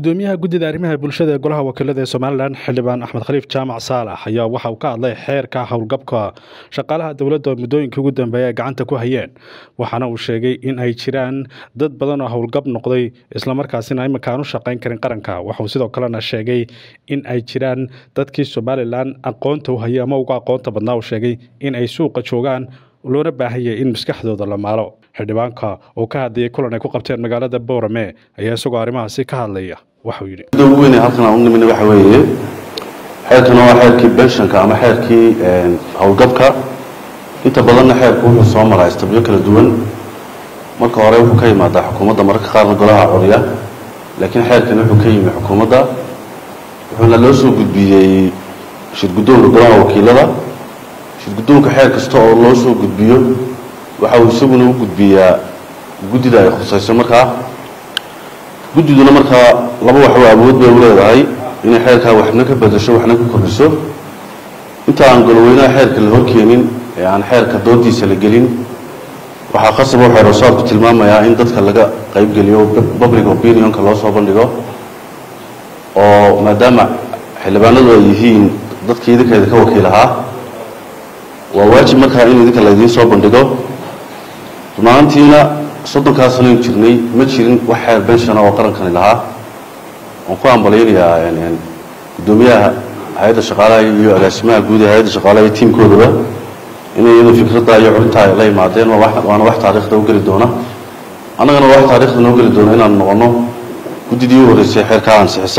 gudoomiyaha guddida arrimaha bulshada ee golaha wakiilada ee somalilan xildhibaan axmed khaliif jaamac saalax ayaa waxa uu ka hadlay xeerka howlgabka shaqaalaha dowladda oo muddooyinkii ugu dambeeya ay gacanta ku hayeen waxaana uu sheegay in ay jiraan dad badan oo howlgab noqday islamarkaasina iminka aan u shaqayn karin qaranka waxauu sidoo kalena sheegay in ay jiraan dadkii somalilan aqoonta u hayay ama uga aqoonta badnaa uu sheegay in ay suuqa joogaan loona baahanyay in maskaxdooda la maalo xildhibaanka oo ka hadlayay kulan ay ku qabteen magaalada boorame ayaa isagoo arrimahaasi ka hadlaya waxuu yidhi da ugu weyn halkan aan u nimina waxa weeye xeerkana waa xeerkii benshanka ama xeerkii howlgabka inta badanna xeerku wuxuu soo maraa istabyo kala duwan marka hore wuxuu ka yimaadaa xukuumadda mararka qaarna golaha codya laakiin xeerkani wuxuu ka yimi xukuumadda wuxuuna loo soo gudbiyey shirguddoonka golaha wakiilada shirguddoonka xeer kasta oo loo soo gudbiyo waxa uu isaguna u gudbiyaa guddida ay khusayso markaa guddiduna markaa laba waxba awood bay u leedahay inay xeerkaa waxna ka bedasho waxna ka kordhiso inta aan goloweynaha xeerka la horkeenin ee aan xeerka doodiisa la gelin waxaa khasaba waxay rosaadku tilmaamayaa in dadka laga qaybgeliyo public opinionka loo soo bandhigo oo maadaama xildhibaanadu ay yihiin dadka idinka idinka wakiil ahaa waa waajib markaa in idinka laydiin soo bandhigo runaantiina soddonkaa sanoyn jirnay ma jirin wax xeer benshana oo qarankani lahaa waan ku ambalaynayaa guddoomiyaha hay-adda shaqaalaha iyo agaasimaha guud ee hay-adda shaqaalaha iyo tiimkoodaba inay iyadu fikradda iyo curintaa ay la yimaadeen waana wax taariikhda u geli doona annagana wax taarikhda noo geli doona inaanu noqono guddidii u horreysay xeerkaa ansixisa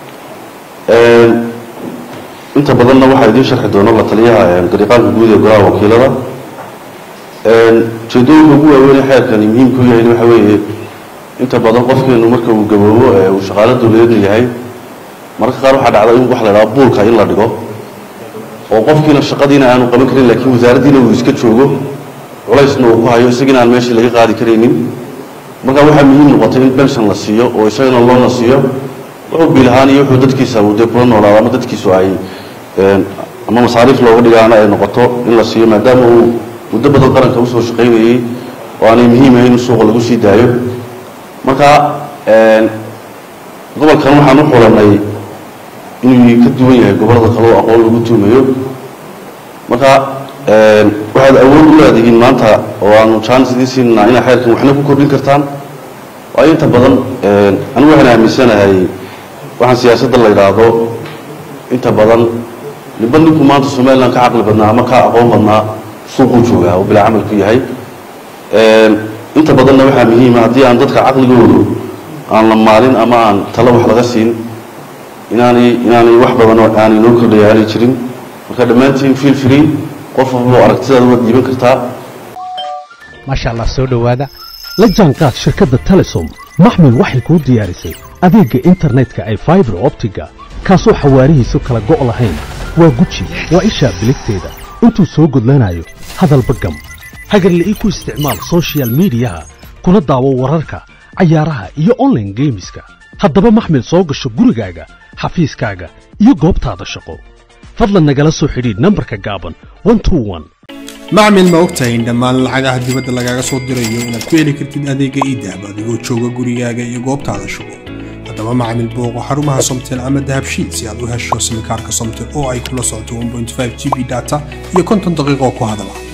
inta badanna waxaa idiin sharxi doona la taliyaha gariiqaanka guud ee golaha wakiilada ujeedooyinka ugu waaweynee xeerkani muhiimku yahay waxa weeye inta badan qofkeenu marka uu gaboobo ee uu shaqaalo dowladeedna yahay mararka qaar waxaa dhacda in wax la dhaha buulka in la dhigo oo qofkiina shaqadiina aanu qaban karin laakiin wasaaraddiina uu iska joogo culaysna uu ku hayo isagiina aan meeshii laga qaadi karaynin marka waxaa muhiim noqotay in benshon la siiyo oo isagana loona siiyo wuxuu biilahaan iyo wuxuu dadkiisa uu dee kula noolaado ama dadkiisu ay ama masaariif looga dhigaana ay noqoto in la siiyo maadaama uu muddo badan qaranka usoo shaqaynayey oo aanay muhiim ahayn in suuqa lagu sii daayo marka gobolkan waxaan u xulanay inuu ka duwan yahay gobollada kale oo aqoon lagu tuumayo marka waxaad awood u leedihiin maanta oo aanu jaanis idiin siinanaa inaad xeerkan waxna ku kordhin kartaan waayo inta badan anigu waxaan aaminsanahay waxaan siyaasadda la yidhaahdo inta badan ninba ninku maanta somalilan ka caqli badnaa ama ka aqoon badnaa suuquu joogaa oo bilaa camalku yahay inta badanna waxaa muhiima haddii aan dadka caqligoodu aan la maalin ama aan talo wax laga siin inaanay inaanay wax badan aanay noo kordhaya aanay jirin marka dhammaantiin feel free qof walba aragtidaada waad dhiiban kartaa maasha allah soo dhowaada la jaanqaad shirkadda telesom maxmil waxay kuu diyaarisay adeegga internetka ay faibar optiga kaasoo xawaarihiisu kala go' lahayn waa guji waa ishaa biligteeda intuu soo gudlanayo hadalba gam hagarle ii ku isticmaal sochial midiyaha kuna daawo wararka cayaaraha iyo onlaine geemiska haddaba maxmil soo gasho gurigaaga xafiiskaaga iyo goobtaada shaqo fadlan nagala soo xidhiidh nambarka gaaban macmil ma ogtahay in dhammaan lacagaha dibadda lagaaga soo dirayo inaad ku heli kartid adeegga iidahab adigoo jooga gurigaaga iyo goobtaada shaqo haddaba macmil booqo xarumaha somtel ama dahabshiid si aad u hesho simikaarka somtel oo ay kula socoto g b data iyo konton daqiiqoo ku hadala